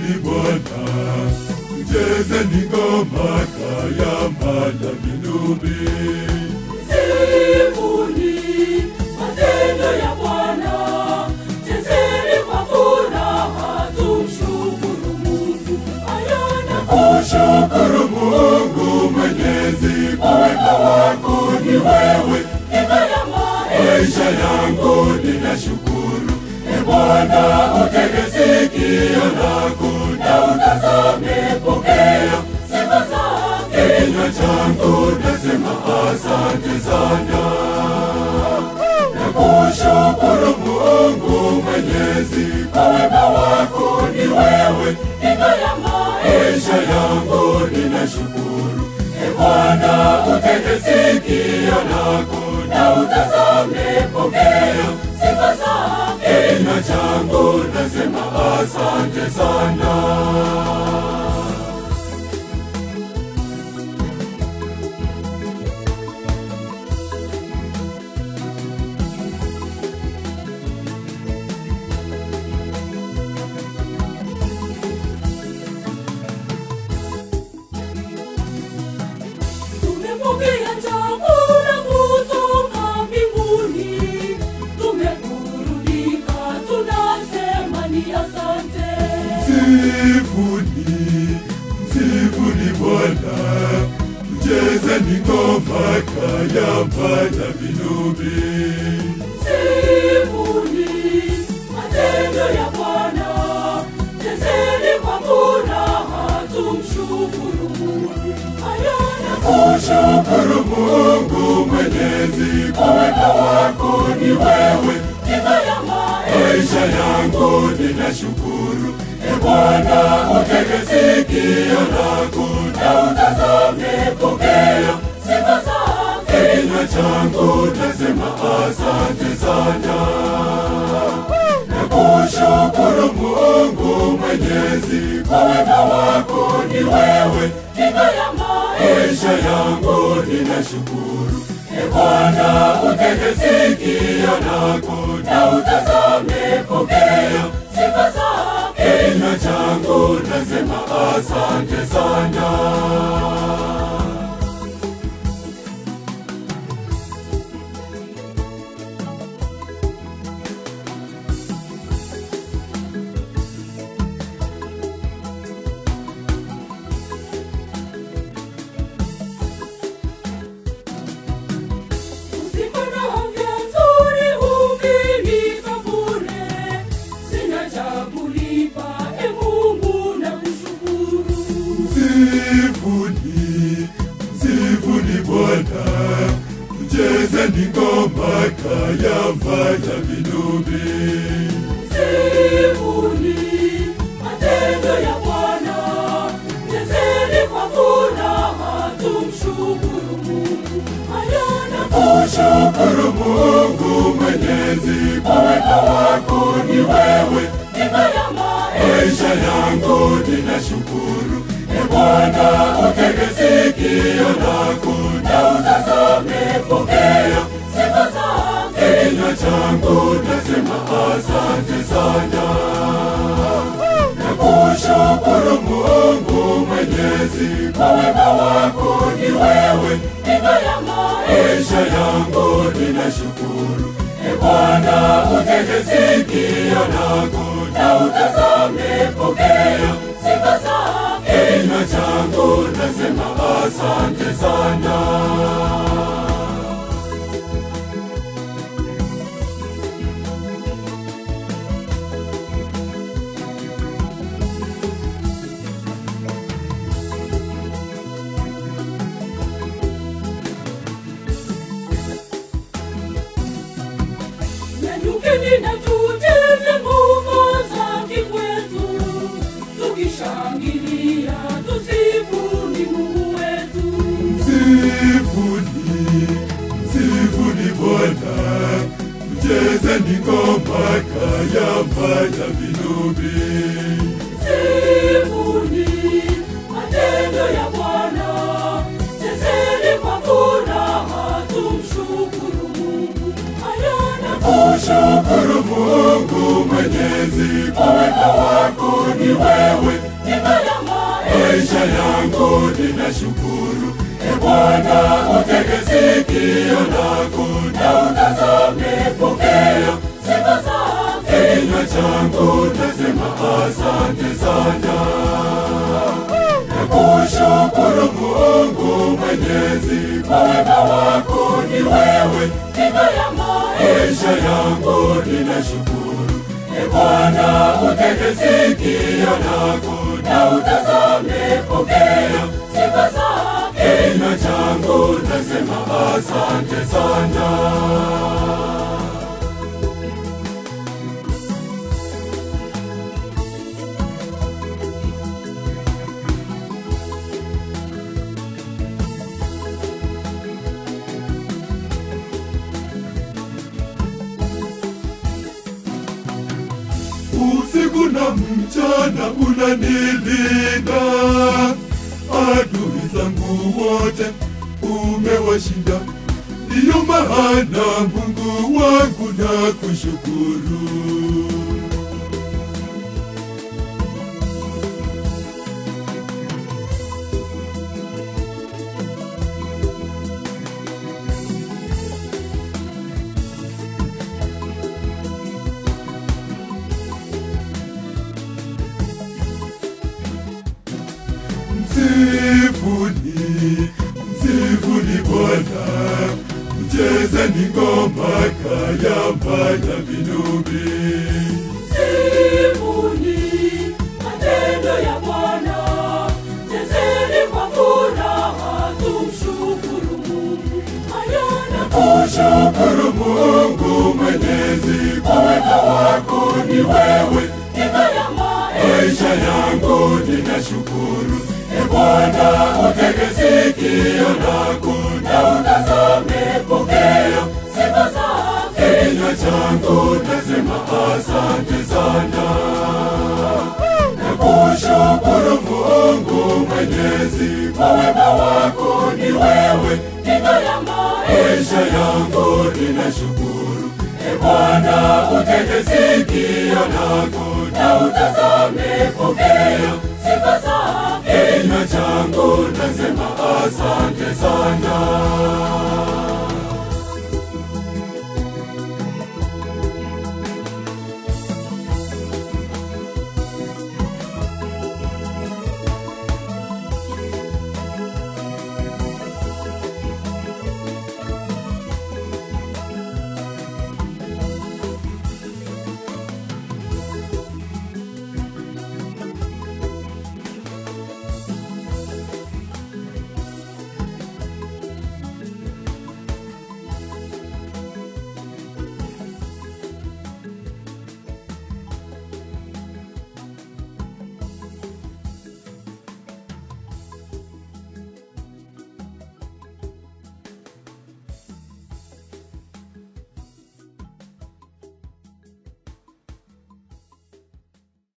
Msifuni Bwana, mchezeni ngoma kayamba na vinubi. Msifuni matendo ya Bwana, chezeni kwa furaha, tumshukuru Mungu. Ayana Kushukuru Mungu Mwenyezi kwa wema wako ni wewe. kinga ya maisha Maisha yangu ninashukuru. E Bwana, utege sikio lako na utazame, pokea sifa zake. kinywa changu nasema asante sana. Nakushukuru Mungu Mwenyezi kwa wema wako ni wewe. Kinga ya maisha maisha yangu ninashukuru. E Bwana, utege sikio lako na utazame, pokea sifa zake. kinywa changu nasema asante sana. Tumepokea chakula kutoka mbinguni, tumeburudika, tunasema ni asante. Msifuni, msifuni Bwana, mchezeni ngoma kayamba na vinubi. Sifuni matendo ya Bwana, chezeni kwa furaha, tumshukuru Mungu. Ayana Kushukuru Mungu Mwenyezi kwa wema wako ni wewe. kinga ya maisha Maisha yangu ninashukuru. E Bwana, utege sikio lako na utazame, pokea sifa zake. kinywa changu nasema asante sana. Nakushukuru Mungu Mwenyezi kwa wema wako ni wewe. Kinga ya maisha maisha yangu ninashukuru. E Bwana, utege sikio lako na utazame, pokea sifa zake. kinywa changu nasema asante sana. Usiku na afya nzuri ukinipa bure, sina cha kulipa, e Mungu nakushukuru. Msifuni, msifuni Bwana, mchezeni ngoma kayamba na vinubi. Sifuni matendo ya Bwana, chezeni kwa furaha, tumshukuru Mungu. Ayana Kushukuru Mungu Mwenyezi kwa wema wako ni wewe. kinga ya maisha Maisha yangu ninashukuru. E Bwana, utege sikio lako na utazame, pokea sifa zake. kinywa changu nasema asante sana. Nakushukuru Mungu Mwenyezi kwa wema wako ni wewe. Kinga ya maisha maisha yangu ninashukuru. E Bwana, utege sikio lako na utazame, pokea sifa zake. kinywa changu nasema asante sana. Nyanyukeni na tucheze ngoma za kikwetu, tukishangilia tusifuni Mungu wetu. Msifuni, msifuni Bwana, mchezeni ngoma kayamba na vinubi. Sifuni matendo ya Bwana, chezeni kwa furaha, tumshukuru Mungu. Ayana Kushukuru Mungu Mwenyezi, kwa wema wako ni wewe ya maisha yangu ninashukuru. E Bwana, utege sikio lako na utazame, pokea sifa zake kinywa changu, nasema asante sana. Nakushukuru Mungu Mwenyezi, kwa wema wako ni wewe ya maisha yangu ninashukuru. E Bwana, utege sikio lako na utazame, pokea sifa zake kinywa changu, nasema asante sana. usiku na mchana unanilinda, adui zangu wote umewashinda. Ndiyo maana Mungu wangu na kushukuru. Msifuni, msifuni Bwana, mchezeni ngoma kayamba na vinubi. Sifuni matendo ya Bwana, chezeni kwa furaha, tumshukuru Mungu. Hayana Kushukuru Mungu Mwenyezi, kwa wema wako ni wewe ya maisha yangu ninashukuru. E Bwana, utege sikio lako na utazame, pokea sifa zake kinywa changu, nasema asante sana. Nakushukuru Mungu Mwenyezi, kwa wema wako ni wewe ya maisha yangu ninashukuru. E Bwana, utege sikio lako na utazame, pokea sifa zake kinywa changu, nasema asante sana.